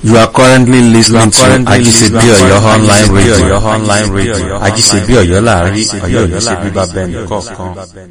You are currently listening to Ajisebi Oyo online radio. online radio. Ajisebi Oyo láàrin Oyo ní ṣe bíbá bẹ́ẹ̀ nìkọ̀ọ̀kan.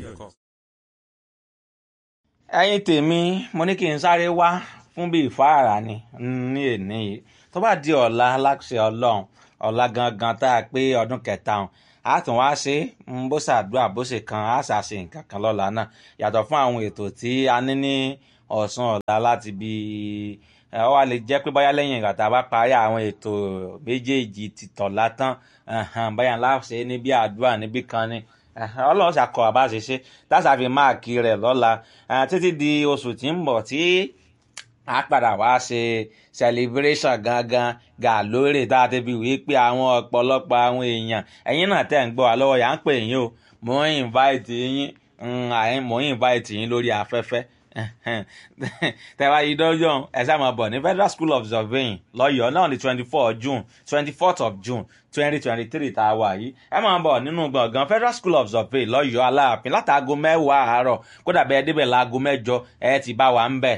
ẹ̀yin tèmi mo ní kí n sáré wá fún bí ìfáàrà ni ní èní yìí tó bá di ọ̀la aláṣẹ ọlọ́run ọ̀la gangan tá a pé ọdún kẹta ọ̀hún a tún wá ṣe ń bó ṣàdúrà bó ṣe kan a ṣàṣe nǹkan kan lọ́la náà yàtọ̀ fún àwọn ètò tí a ní ní ọ̀sán ọ̀la láti bí ẹ ọ wá lè jẹ́ pé báyá lẹ́yìn ìgbà tá a bá parí àwọn ètò méjèèjì ti tọ̀la tán báyà ńlá ṣe níbi àdúrà níbí kan ni ọlọ́run ṣàkọ àbáṣeṣe táṣàfi máàkì rẹ̀ lọ́la títí di oṣù tí ń bọ̀ tí a padà wá ṣe celebration gangan gà lórí tá a ti fi wí pé àwọn ọ̀pọ̀lọpọ̀ àwọn èèyàn ẹ̀yin náà tẹ̀ ń gbọ́ wa lọ́wọ́ yà ń pè yín o mò ń invite yín mò ń invite yín lórí afẹ́fẹ́ tẹ̀wá yìí dọ́jọ́ ẹ sáà máa bọ̀ ní federal school of surveying lọ́yọ̀ọ́ náà ní twenty four june twenty fourth of june twenty twenty three tá a wà yìí ẹ máa bọ̀ nínú gbọ̀ngàn federal school of surveying lọ́yọ̀ọ́ aláàfin látàgò mẹ́wàá àárọ̀ kódà bẹ́ẹ̀ débẹ̀ láago mẹ́jọ ẹ ti bá wa ń bẹ̀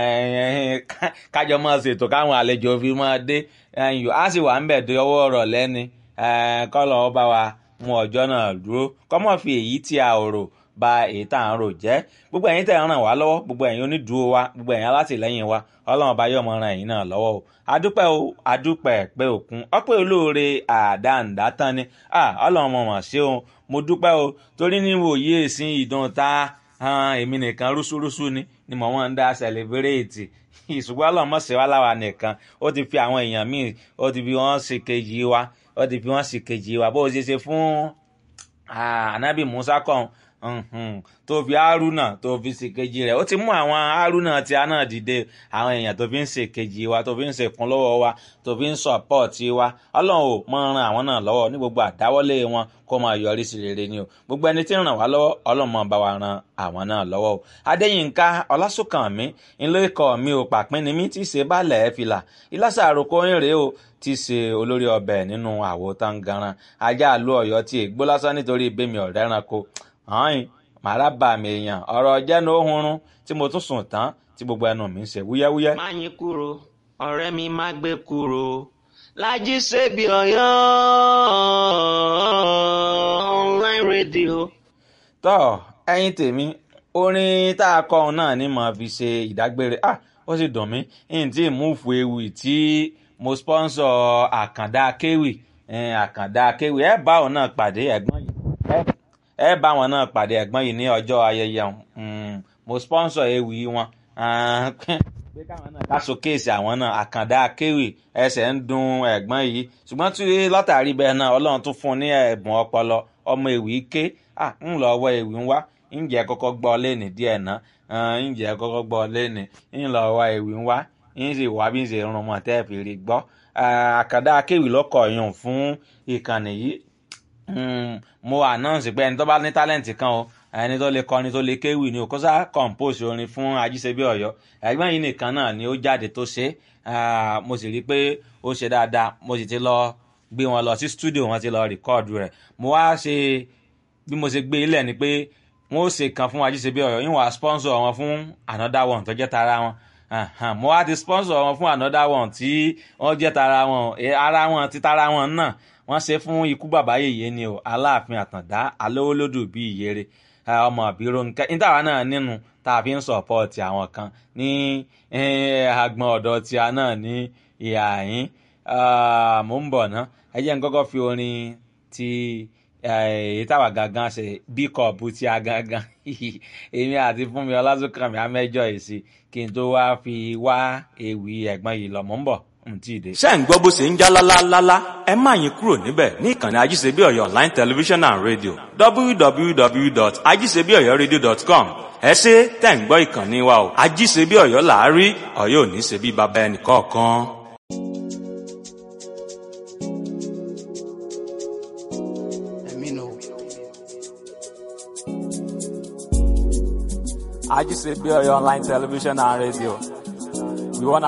kájọ máa ṣètò káwọn àlejò fi máa dé á sì wà ń bẹ̀ dé ọwọ́ ọ̀rọ̀ lẹ́ni kọ́lọ̀ ọba wa mú ọjọ́ náà dúró kọ́mọ́ fi èyí tí a ò rò ba èyí tá à ń rò jẹ́ gbogbo ẹ̀yin tẹ̀ ń ràn wá lọ́wọ́ gbogbo ẹ̀yin onídùúró wa gbogbo ẹ̀yin alátìlẹ́yìn wa ọlọ́run ọba yóò mọ ran ẹ̀yin náà lọ́wọ́ o adúpẹ́ o adúpẹ́ pé òkun ọpẹ́ olóore àdáǹdá tán ni ọlọ́run mọ̀ mọ̀ ṣé o mo dúpẹ́ o torí níwò yí èsì ìdán ta èmi nìkan rúṣúrúṣú ni ni mo máa ń dá sẹlẹbírẹ́ẹ̀tì ìṣùgbọ́n ọlọ́run mọ̀ ṣe wá láwa nìkan ó ti fi àwọn èèyàn míì ó ti fi wọ́n ṣe kejì wa ó ti fi wọ́n ṣe kejì wa bó o ṣe ṣe fún anabi musa kan tó fi haruna tó fi ṣèkejì rẹ̀ ó ti mú àwọn haruna tí a náà dìde àwọn èèyàn tó fi ń ṣèkejì wa tó fi ń ṣèkún lọ́wọ́ wa tó fi ń sọ̀pọ̀tì wa ọlọ́run ò mọ ran àwọn náà lọ́wọ́ ní gbogbo àdáwọ́lé wọn kó máa yọrí sí rere ni o gbogbo ẹni tí ń ràn wá lọ́wọ́ ọlọ́run máa bá wa ran àwọn náà lọ́wọ́ o adéyínká ọlásùnkànmí ńlẹ́kọ̀ mi ò pàpín ni mí tí ṣe bálẹ̀ ẹ̀ fìlà ìlàsà àròkọ ń rèé o tí ṣe olórí ọbẹ̀ nínú àwo tangaran ajá àlú ọ̀yọ́ tí ègbó lásán nítorí ìbémi ọ̀rẹ́ ẹranko hàn màrá bà mí èèyàn ọ̀rọ̀ jẹ́nu ohunrun tí mo tún sùn tán tí gbogbo ẹnu mi ń ṣe wúyẹ́wúyẹ́. má yín kúrò ọ̀rẹ́ mi má gbé kúrò lájí ṣèbí ọ̀yọ́ online radio. tọ́ ẹyin tèmi orin tá a kọ́ ọ náà ni màá fi ṣe ìdágbére ah ó sì dùn mí n tí múùfù ewì tí mo sponsor àkàndá kéwì àkàndá kéwì ẹ bá òun náà pàdé ẹ̀gbọ́n yìí ẹ bá wọn náà pàdé ẹ̀gbọ́n yìí ní ọjọ́ ayẹyẹ mo sponsor ewì wọn pé káwọn náà ká showcase àwọn náà àkàndá akéwì ẹsẹ̀ ń dun ẹ̀gbọ́n yìí ṣùgbọ́n tí látàrí bẹ́ẹ̀ náà ọlọ́run tún fún un ní ẹ̀bùn ọpọlọ ọmọ ewì ké ń lọ ọwọ́ ewì ń wá ǹjẹ́ kọ́kọ́ gbọ́ lẹ́nì díẹ̀ náà ǹjẹ́ kọ́kọ́ gbọ́ lẹ́nì ń lọ ọwọ́ ewì ń wá ń sì wá bí ń ṣe rún mọ́ tẹ́ fi rí gbọ́ àkàndá akéwì lọ́kọ̀ yùn fún ìkànnì yìí mo announce pé ẹni tó bá ní talent kan o ẹni tó lè kọrin tó lè kéwì ni o kó sá compose orin fún ajíṣebí ọ̀yọ́ ẹ̀gbọ́n yìí nìkan náà ni ó jáde tó ṣe mo sì rí i pé ó ṣe dáadáa mo sì ti lọ gbé wọn lọ sí studio wọn ti lọ record rẹ̀ mo wá ṣe bí mo ṣe gbé ilẹ̀ ni pé wọn ó ṣe kan fún ajíṣebí ọ̀yọ́ yín wàá sponsor wọn fún another one tó jẹ́ tara wọn mo wá ti sponsor wọn fún another one tí wọ́n jẹ́ tara wọn ara wọn ti tara wọn náà wọ́n ṣe fún ikú bàbá yèyé ni o aláàfin àtàndá alówólódù bíi ìyèrè ọmọ àbírò nǹkan nítawà náà nínú tá a fi ń sọ̀pọ̀tì àwọn kan ní agbọn ọ̀dọ̀ tí a náà ní ìhà yín mò ń bọ̀ ná ẹ jẹ́ n kọ́kọ́ fi orin ti èyí táwa gangan ṣe bí kọ̀ọ̀bù tí a gangan èmi àti fúnmi ọlásùnkànmí amẹ́jọ èsì kí n tó wá fi wá ewì ẹ̀gbọ́n yìí lọ mò ń bọ̀ ṣé ń gbọ́ bó ṣe ń já lálálálá ẹ má yín kúrò níbẹ̀ ní ìkànnì ajíṣebí ọ̀yọ́ online television and radio www.ajíṣebíọ̀yọ́radio.com ẹ ṣe tẹ̀ ń gbọ́ ìkànnì wa o ajíṣebí ọ̀yọ́ làárí ọ̀yọ́ ò ní ṣe bí baba ẹnì kọ̀ọ̀kan. ajíṣebí ọ̀yọ́ online television and radio we wanna